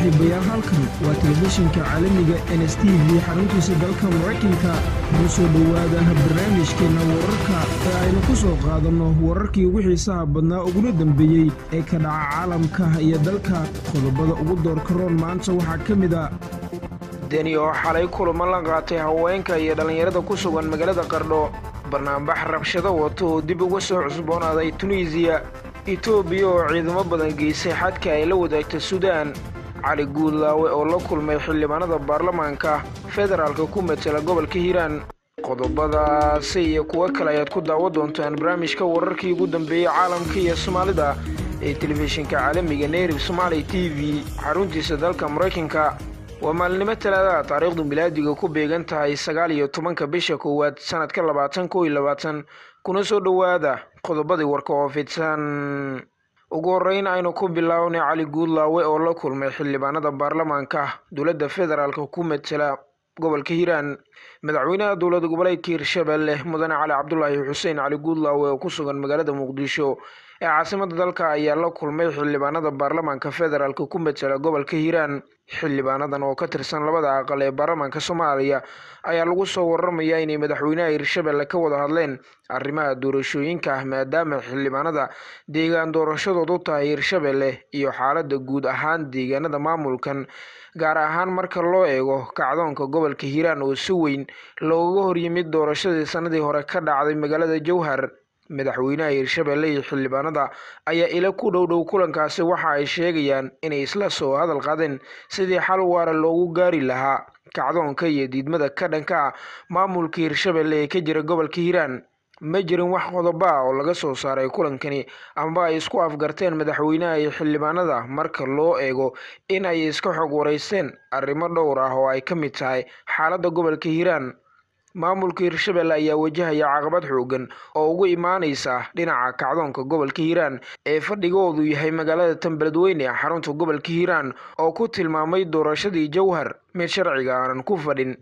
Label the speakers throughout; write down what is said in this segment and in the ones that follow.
Speaker 1: saaxiibayaal halkan waa telefishinka caalamiga n s t v xaruntiisa dalka maraykanka noo soo dhowaada barnaamijkeenna wararka ee aynu ku soo qaadanno wararkii ugu xiisaha badnaa uguna dembeeyey ee ka dhaca caalamka iyo dalka qodobada ugu doorka roon maanta waxaa ka mid a deni oo xalay kulamo la qaatay haweenka iyo dhallinyarada ku sugan magaalada qardho barnaambax rabshado wato oo dib uga soo cusboonaaday tunisiya etoobiya oo ciidamo badan geysay xadka ay la wadaagta suudaan cali guudlaawe oo la kulmay xildhibaanada baarlamaanka federaalka ku matela gobolka hiiraan qodobadaasi iyo kuwo kale ayaad ku daawa doontaan barnaamijka wararkii ugu dambeeyey caalamka iyo soomaalida ee telefishinka caalamiga nayrib somaali t v xaruntiisa dalka maraykanka waa maalinimo talaadaha taariikhdu milaadiga ku beegan tahay sagaal iyo tobanka bisha koowaad sanadka labaatan koo iyo labaatan kuna soo dhowaada qodobadii warka oo fidsan ugu horreyn aynu ku bilownay cali guudlaawe oo la kulmay xildhibaanada baarlamaanka dowladda federaalka ku matela gobolka hiiraan madaxweynaha dowlad goboleedka hirshabelle mudane cali cabdulaahi xuseen cali guudlaawe oo ku sugan magaalada muqdisho ee caasimada dalka ayaa la kulmay xildhibaanada baarlamaanka federaalka ku matela gobolka hiiraan xildhibaanadan oo ka tirsan labada aqal ee baarlamaanka soomaaliya ayaa lagu soo waramayaa inay madaxweynaha hirshabelle ka wada hadleen arrimaha doorashooyinka ah maadaama xildhibaanada deegaan doorashadoodu tahay hirshabelle iyo xaalada guud ahaan deegaanada maamulkan gaar ahaan marka loo eego kacdoonka gobolka hiiraan oo si weyn looga horyimid doorashadii sanadii hore ka dhacday magaalada jowhar madaxweynaha hirshabelle iyo xildhibaanada ayaa ila ku dhow dhow kulankaasi waxa ay sheegayaan inay isla soo hadal qaadeen sidii xal waara loogu gaari lahaa kacdoonka iyo diidmada ka dhanka ah maamulka hirshabelle ee ka jira gobolka hiiraan ma jirin wax qodobo ah oo laga soo saaray kulankani amba ay isku afgarteen madaxweynaha iyo xildhibaanada marka loo eego in ay iska xog wareysteen arrimo dhowr ah oo ay ka mid tahay xaaladda gobolka hiiraan maamulka hirshabelle ayaa wajahaya caqabad xoogan oo ugu imaaneysa dhinaca kacdoonka gobolka hiiraan ee fadhigoodu yahay magaalada tanbeledweyne ee xarunta gobolka hiiraan oo ku tilmaamay doorashadii jowhar mid sharciga aanan ku fadhin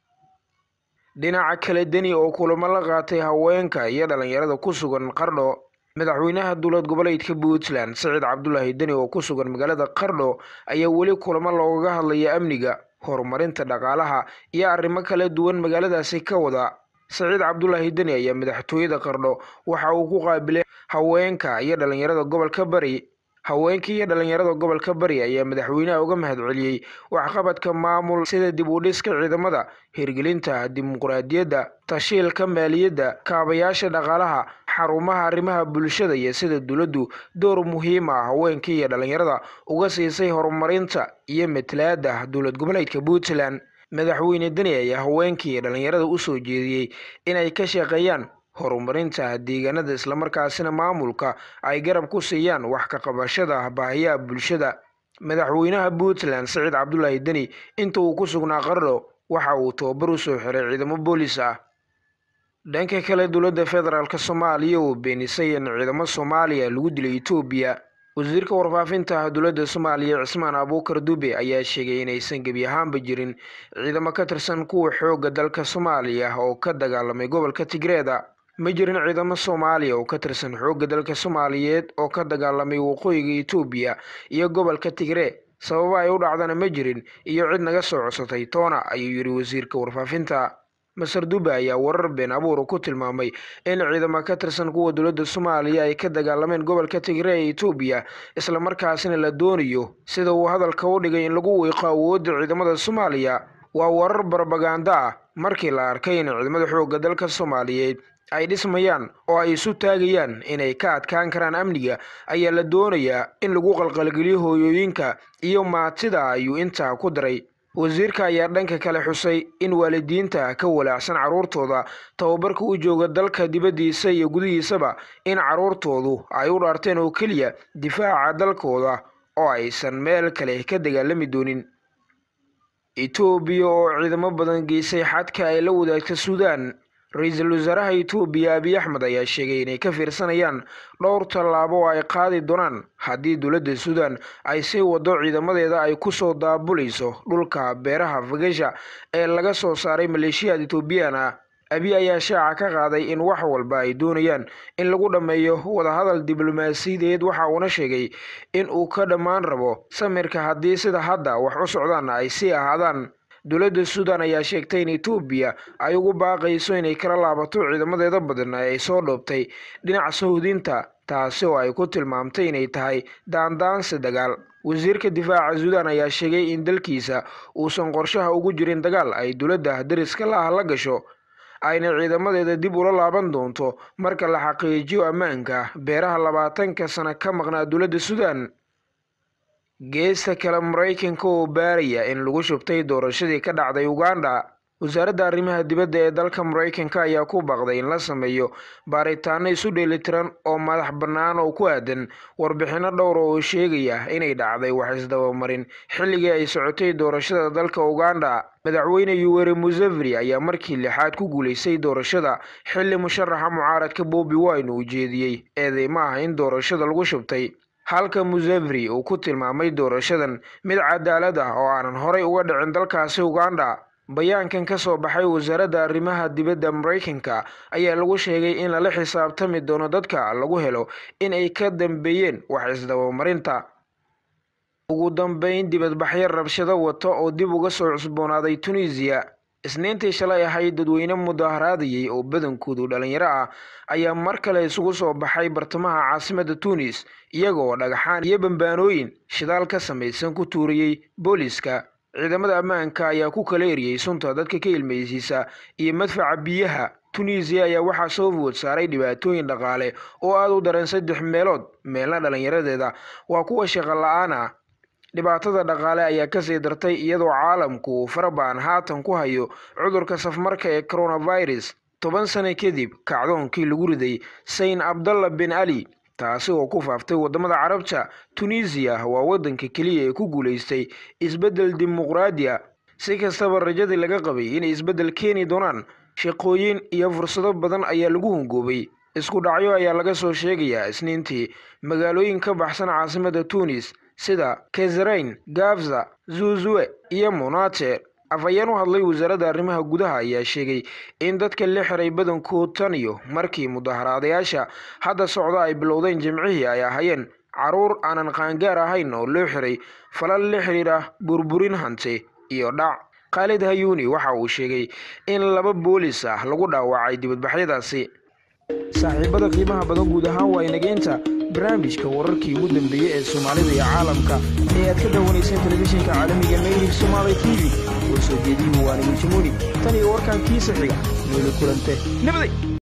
Speaker 1: dhinaca kale deni oo kulamo la qaatay haweenka iyo dhalinyarada ku sugan qardho madaxweynaha dowlad goboleedka puntland siciid cabdulaahi deni oo ku sugan magaalada qardho ayaa weli kulamo loogaga hadlaya amniga horumarinta dhaqaalaha iyo arrimo kala duwan magaaladaasi ka wada saciid cabdulaahi deni ayaa madaxtooyada qardho waxa uu ku qaabilay haweenka iyo dhalinyarada gobolka bari haweenka iyo dhalinyarada gobolka bari ayaa madaxweynaha uga mahad celiyey waxqabadka maamul sida dib u dhiska ciidamada hirgelinta dimuqraadiyadda tashiilka maaliyadda kaabayaasha dhaqaalaha xarumaha arrimaha bulshada iyo sida dowladdu door muhiim ah haweenka iyo dhalinyarada uga siisay horumarinta iyo matalaada dowlad goboleedka puntland madaxweyne deni ayaa haweenka iyo dhalinyarada usoo jeediyey inay ka shaqeeyaan horumarinta deegaanada islamarkaasina maamulka ay garab ku siiyaan wax ka qabashada baahiyaha bulshada madaxweynaha puntland siciid cabdulaahi deni inta uu ku sugnaa qardho waxa uu tababar u soo xiray ciidamo boolis ah dhanka kale dowladda federaalk soomaaliya oo beenisay in ciidamo soomaaliya lagu dilay etoobiya wasiirka warfaafinta dowladda soomaaliya cismaan abuukar dube ayaa sheegay inaysan gebi ahaanba jirin ciidamo ka tirsan kuwa xoogga dalka soomaaliya oo ka dagaalamay gobolka tigreeda ma jirin ciidamo soomaaliya oo ka tirsan xoogga dalka soomaaliyeed oo ka dagaalamay waqooyiga etoobiya iyo gobolka tigree sababa ay u dhacdana ma jirin iyo cid naga soo codsatay toona ayuu yidhi wasiirka warfaafinta masar dube ayaa warar been abuura ku tilmaamay in ciidamo ka tirsan kuwa dowladda soomaaliya ay ka dagaalameen gobolka tigree ee etoobiya islamarkaasina la doonayo sida uu hadalka u dhigay in lagu wiiqo awoodda ciidamada soomaaliya waa warar barbaganda ah markii la arkay in ciidamada xoogga dalka soomaaliyeed ay dhismayaan oo ay isu taagayaan inay ka adkaan karaan amniga ayaa la doonayaa in lagu qalqalgeliyo hooyooyinka iyo maatida ayuu intaa ku daray wasiirka ayaa dhanka kale xusay in waalidiinta ka walaacsan carruurtooda tababarka u jooga dalka dibaddiisa iyo gudihiisaba in carruurtoodu ay u dhaarteen oo keliya difaaca dalkooda oo aysan meel kale ka dagaalami doonin etoobiya oo ciidamo badan geysay xadka ay la wadaagta suudaan ra-iisul wasaaraha etoobiya abiy axmed ayaa sheegay inay ka fiirsanayaan dhowr tallaabo oo ay qaadi doonaan haddii dowladda suudan ay sii wado ciidamadeeda ay kusoo daabulayso dhulka beeraha fagasha ee laga soo saaray maleeshiyaad etoobiyaan ah abiy ayaa shaaca ka qaaday in wax walba ay doonayaan in lagu dhammeeyo wadahadal diblomaasiyadeed waxa uuna sheegay in uu ka dhammaan rabo samirka haddii sida hadda wax u socdaanna ay sii ahaadaan dowladda suudan ayaa sheegtay in etoobiya ay ugu baaqayso inay kala laabato ciidamadeeda badan ee ay soo dhoobtay dhinaca sahuudinta taasi oo ay ku tilmaamtay inay tahay daandaansi dagaal wasiirka difaaca suudan ayaa sheegay in dalkiisa uusan qorshaha ugu jirin dagaal ay dowladda dariska la ah la gasho ayna ciidamadeeda dib ula laaban doonto marka la xaqiijiyo ammaanka beeraha labaatanka sano ka maqnaa dowladda suudan geesta kale maraykanka oo baaraya in lagu shubtay doorashadii ka dhacday uganda wasaaradda arrimaha dibadda ee dalka maraykanka ayaa ku baaqday in la sameeyo baaritaano isu dheelitiran oo madax bannaan oo ku aadan warbixinno dhowr oo sheegaya inay dhacday wax isdabamarin xilligii ay socotay doorashada dalka uganda madaxweyne yuweri museveni ayaa markii lixaad ku guulaystay doorashada xilli musharaxa mucaaradka bobi wine uu jeediyey eedeymo ah in doorashada lagu shubtay halka museveni uu ku tilmaamay doorashadan mid cadaalad ah oo aanan horay uga dhicin dalkaasi uganda bayaankan ka soo baxay wasaaradda arrimaha dibadda maraykanka ayaa lagu sheegay in lala xisaabtami doono dadka lagu helo in ay ka dambeeyeen wax isdabamarinta ugu dambeyn dibadbaxyo rabshado wata oo dib uga soo cusboonaaday tunisiya isniintii shalay ahayd dadweyne mudaharaadayay oo badankoodu dhalinyaro ah ayaa mar kale isugu soo baxay bartamaha caasimadda tunis iyagoo dhagaxaan iyo bambaanooyin shidaal ka samaysan ku tuuriyey booliska ciidamada ammaanka ayaa ku kala eriyey sunta dadka ka ilmaysiisa iyo madfaca biyaha tunisiya ayaa waxaa soo food saaray dhibaatooyin dhaqaale oo aada u daran saddex meelood meelna dhalinyaradeeda waa kuwa shaqo la-aan ah dhibaatada dhaqaale ayaa kasii dartay iyadoo caalamku uu farabaan haatan ku hayo cudurka safmarka ee coronavirus toban sano kadib kacdoonkii lagu riday sayn abdalla bin ali taasi oo ku faaftay waddamada carabta tunisiya waa waddanka keliya ee ku guulaystay isbeddel dimuqraadi a si kastaba rajadii laga qabay inay isbeddel keeni doonaan shaqooyin iyo fursado badan ayaa lagu hungoobay isku dhacyo ayaa laga soo sheegayaa isniintii magaalooyin ka baxsan caasimadda tunis sida kesrain gafza zuzuwe iyo monate afhayeen u hadlay wasaaradda arrimaha gudaha ayaa sheegay in dadka la xiray badankood tan iyo markii mudaharaadayaasha hadda socda ay bilowdeen jimcihii ay ahaayeen caruur aanan qaangaar ahayn oo loo xiray falal la xiriira burburin hante iyo dhac khaalid hayuuni waxa uu sheegay in laba boolis ah lagu dhaawacay dibadbaxyadaasi saaxiibada qiimaha badan guud ahaan waa inageynta barnaamijka wararkii ugu dambeeyey ee soomaalida iyo caalamka ee aad ka daawanayseen telefishinka caalamiga naylif somaali t v oo soo jeediyuhu waanigu jamuuni tan iyo warkan kiisa xiga nooli kulante nabaday